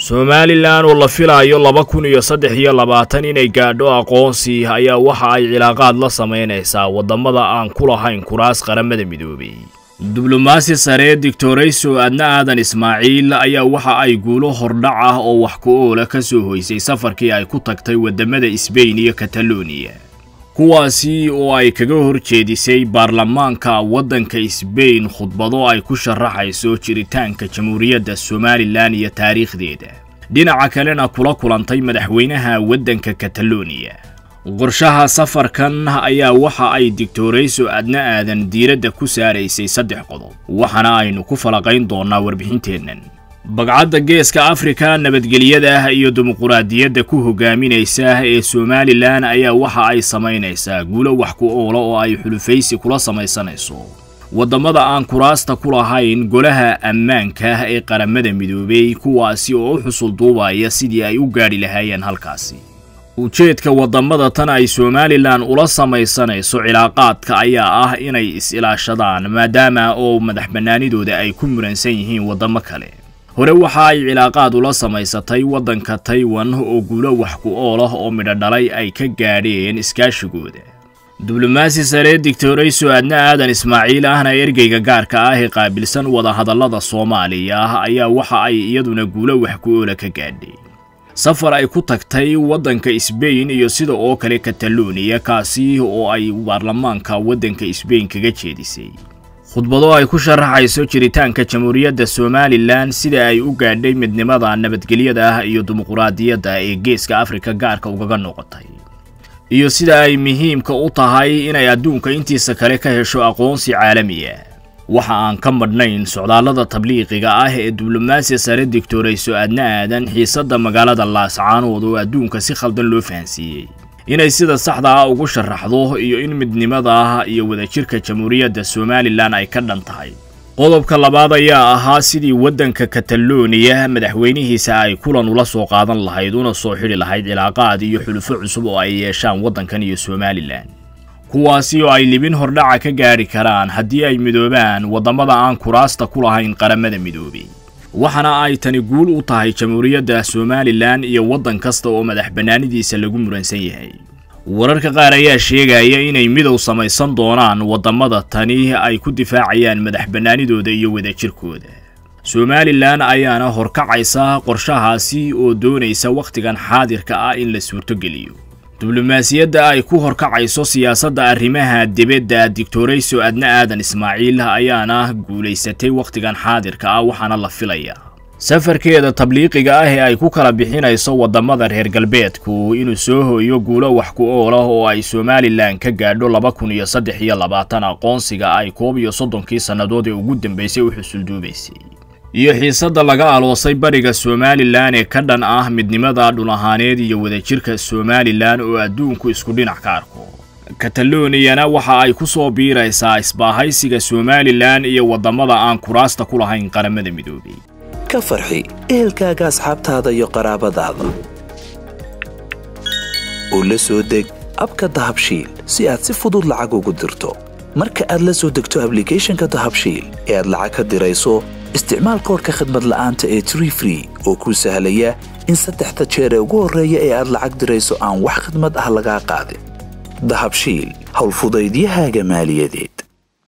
somalilan oo la filaayo laba kun iyo saddex iyo labaatan inay gaadho aqoonsi ayaa waxa ay cilaaqaad la samaynaysaa waddamada aan ku lahayn kuraas qaramada midoobay diblomaasi sare doctorayso adna aadan ismaaciil ayaa waxa ay guulo hordhac ah oo wax ku oola ka soo hoysay safarkii ay ku tagtay waddamada sbain iyo kataloniya kuwaasi oo ay kaga hor jeedisay baarlamaanka waddanka sbain khudbado ay ku sharaxayso jiritaanka jamhuuriyadda somalilan iyo taariikhdeeda dhinaca kalena kula kulantay madaxweynaha waddanka kataloniya qorshaha safarkan ayaa waxa ay digtorayso adna aadan diiradda ku saaraysay saddex qodob waxaana aynu ku falaqayn doonnaa warbixinteennan bagcadda geeska afrika nabadgelyada iyo dimuquraadiyadda ku hogaaminaysa ee somalilan ayaa waxa ay samaynaysaa guulo wax ku oola oo ay xulufaysi kula samaysanayso waddamada aan kuraasta ku lahayn golaha ammaanka ee qaramada midoobay kuwaasi oo u xusul duubaya sidii ay u gaadhi lahaayeen halkaasi ujeedka waddamada tan ay somalilan ula samaysanayso cilaaqaadka ayaa ah inay is-ilaashadaan maadaama oo madax bannaanidooda ay ku muransan yihiin waddamo kale hore waxa ay cilaaqaad ula samaysatay waddanka taiwan oo guulo wax ku ool ah oo midho dhalay ay ka gaadheen iskaashigooda diblomaasi sare digtorayso adna aadan ismaaciil ahna ergeyga gaarka ah ee qaabilsan wadahadallada soomaaliya ayaa waxa ay iyaduna guulo wax ku oola ka gaadhay safar ay ku tagtay waddanka sbain iyo sida oo kale kataloniya kaasi oo ay baarlamaanka waddanka sbain kaga jeedisay khudbado ay ku sharaxayso jiritaanka jamhuuriyadda somalilan sida ay u gaadhay midnimada nabadgelyada ah iyo dimuquraadiyadda ee geeska afrika gaarka ugaga noqotay iyo sida ay muhiimka u tahay inay adduunka intiisa kale ka hesho aqoonsi caalamiya waxa aan ka madhnayn socdaallada tabliiqiga ah ee diblomaasi sare digtorayso adna aadan xiisadda magaalada laascaanood oo adduunka si khaldan loo fahansiiyey inay sida saxda ah ugu sharaxdo iyo in midnimada iyo wadajirka jamhuuriyadda somalilan ay ka dhan tahay qodobka labaad ayaa ahaa sidii waddanka kataloniya madaxweynihiisa ay kulan ula soo qaadan lahayd una soo xidhi lahayd cilaaqaad iyo xulufo cusub oo ay yeeshaan waddankan iyo somalilan kuwaasi oo ay libin hordhaca ka gaadhi karaan haddii ay midoobaan waddamada aan kuraasta ku lahayn qaramada midoobay waxaana ay tani guul u tahay jamhuuriyadda somalilan iyo waddan kasta oo madax bannaanidiisa lagu muransan yahay wararka qaar ayaa sheegaya inay midow samaysan doonaan waddamada tani ay ku difaacayaan madax bannaanidooda iyo wadajirkooda somalilan ayaana horkacaysa qorshahaasi oo doonaysa wakhtigan xaadirka ah in la suurtogeliyo diblomaasiyadda ay ku horkacayso siyaasadda arrimaha dibadda digtorayso adna aadan ismaaciil ayaana guulaysatay wakhtigan xaadirka ah waxaana la filayaa safarkeeda tabliiqiga ah ee ay ku kala bixinayso waddamada reer galbeedku inuu soo hooyo guulo wax ku ool ah oo ay somalilan ka gaadho laba kun iyo saddex iyo labaatan aqoonsiga ay koob iyo soddonkii sannadood ee ugu dambaysay u xusulduubaysay iyo xiisadda laga aloosay bariga somalilan ee ka dhan ah midnimada dhul ahaaneed iyo wadajirka somalilan oo adduunku isku dhinac ka arko kataloniyana waxa ay ku soo biiraysaa isbaahaysiga somalilan iyo waddamada aan kuraasta ku lahayn qaramada midoobay ka farxi ehelkaaga asxaabtaada iyo qaraabadaada oo la soo deg abka dahabshiil si aad si fudud lacag ugu dirto marka aad la soo degto ablicathonka dahabshiil ee aad lacag ka dirayso isticmaal koorka khadmad la'aanta ee tree free oo kuu sahlaya in saddexda jeer ee ugu horreeya ee aad lacag dirayso aan wax khadmad ah lagaa qaadin dahabshiil howlfudaydiyahaaga maaliyadeed